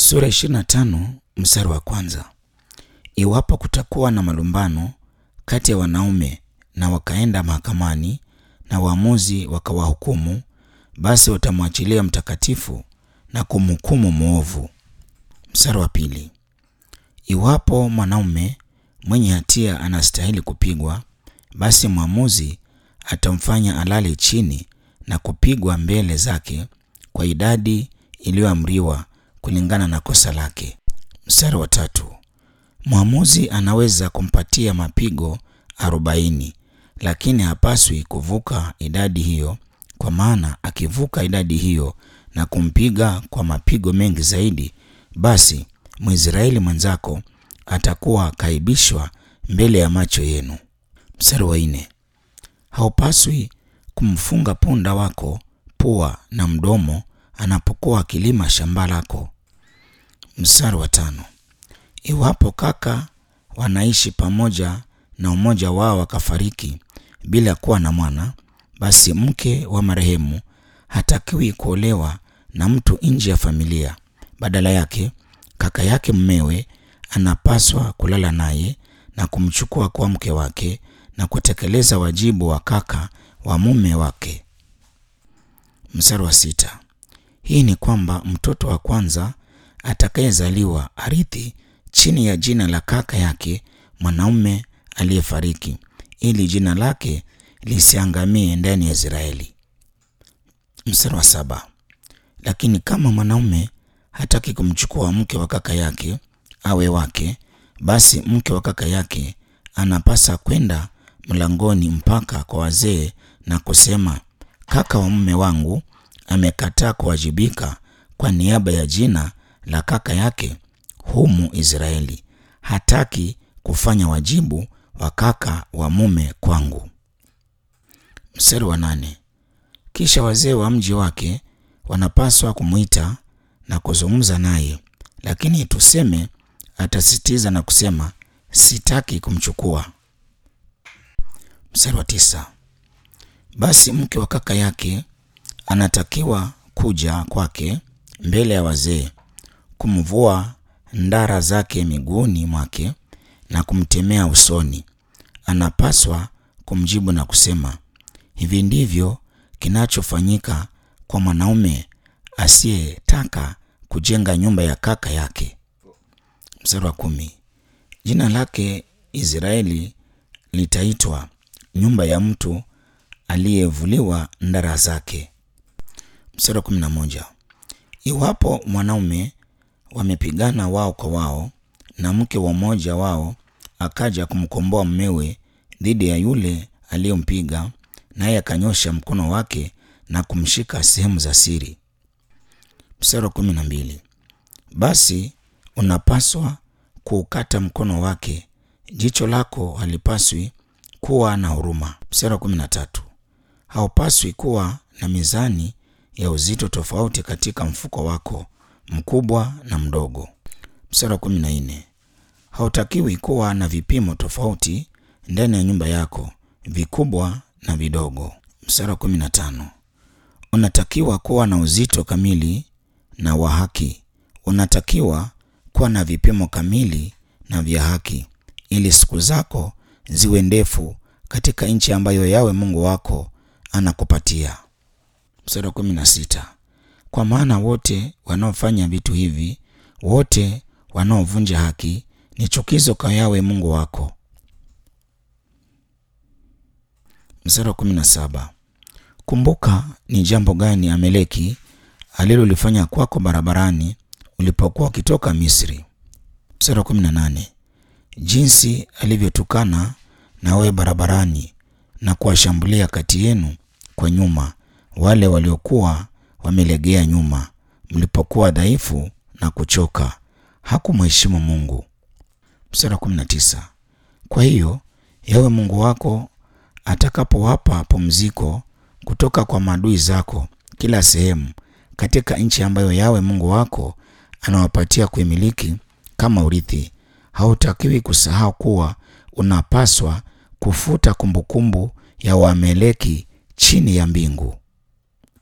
Sura 25 mstari wa kwanza. Iwapo kutakuwa na malumbano kati ya wanaume na wakaenda mahakamani na waamuzi wakawahukumu, basi watamwachilia mtakatifu na kumhukumu mwovu. Mstari wa pili. Iwapo mwanaume mwenye hatia anastahili kupigwa, basi mwamuzi atamfanya alale chini na kupigwa mbele zake kwa idadi iliyoamriwa kulingana na kosa lake. Mstari wa tatu. Mwamuzi anaweza kumpatia mapigo arobaini, lakini hapaswi kuvuka idadi hiyo, kwa maana akivuka idadi hiyo na kumpiga kwa mapigo mengi zaidi, basi Mwisraeli mwenzako atakuwa kaibishwa mbele ya macho yenu. Mstari wa nne. Haupaswi kumfunga punda wako pua na mdomo anapokuwa akilima shamba lako. Mstari wa tano. Iwapo kaka wanaishi pamoja na mmoja wao akafariki bila kuwa na mwana, basi mke wa marehemu hatakiwi kuolewa na mtu nje ya familia. Badala yake, kaka yake mmewe anapaswa kulala naye na kumchukua kwa mke wake na kutekeleza wajibu wa kaka wa mume wake. Mstari wa sita. Hii ni kwamba mtoto wa kwanza atakayezaliwa arithi chini ya jina la kaka yake mwanaume aliyefariki, ili jina lake lisiangamie ndani ya Israeli. Mstari wa saba. Lakini kama mwanaume hataki kumchukua mke wa kaka yake awe wake, basi mke wa kaka yake anapasa kwenda mlangoni mpaka kwa wazee na kusema, kaka wa mume wangu amekataa kuwajibika kwa niaba ya jina la kaka yake humu Israeli, hataki kufanya wajibu wa kaka wa mume kwangu. Mstari wa nane. Kisha wazee wa mji wake wanapaswa kumwita na kuzungumza naye, lakini tuseme atasitiza na kusema sitaki kumchukua. Mstari wa tisa. Basi mke wa kaka yake anatakiwa kuja kwake mbele ya wazee, kumvua ndara zake miguuni mwake na kumtemea usoni. Anapaswa kumjibu na kusema, hivi ndivyo kinachofanyika kwa mwanaume asiyetaka kujenga nyumba ya kaka yake. Mstari wa kumi. Jina lake Israeli litaitwa nyumba ya mtu aliyevuliwa ndara zake. Mstari wa kumi na moja. Iwapo mwanaume wamepigana wao kwa wao na mke wa mmoja wao akaja kumkomboa mmewe dhidi ya yule aliyompiga, naye akanyosha mkono wake na kumshika sehemu za siri. Mstari wa kumi na mbili. Basi unapaswa kuukata mkono wake, jicho lako halipaswi kuwa na huruma. Mstari wa kumi na tatu. Haupaswi kuwa na mizani ya uzito tofauti katika mfuko wako mkubwa na mdogo. Mstari wa kumi na nne. Hautakiwi kuwa na vipimo tofauti ndani ya nyumba yako, vikubwa na vidogo. Mstari wa kumi na tano. Unatakiwa kuwa na uzito kamili na wa haki. Unatakiwa kuwa na vipimo kamili na vya haki, ili siku zako ziwe ndefu katika nchi ambayo Yawe Mungu wako anakupatia. Mstari wa kumi na sita. Kwa maana wote wanaofanya vitu hivi, wote wanaovunja haki, ni chukizo kwa Yawe Mungu wako. Mstari wa kumi na saba. Kumbuka ni jambo gani Ameleki alilolifanya kwako barabarani ulipokuwa ukitoka Misri. Mstari wa kumi na nane. Jinsi alivyotukana na wewe barabarani na kuwashambulia kati yenu kwa nyuma wale waliokuwa wamelegea nyuma, mlipokuwa dhaifu na kuchoka, hakumheshimu Mungu. Mstari wa kumi na tisa. Kwa hiyo Yawe Mungu wako atakapowapa pumziko kutoka kwa maadui zako kila sehemu katika nchi ambayo Yawe Mungu wako anawapatia kuimiliki kama urithi, hautakiwi kusahau kuwa unapaswa kufuta kumbukumbu ya Waameleki chini ya mbingu.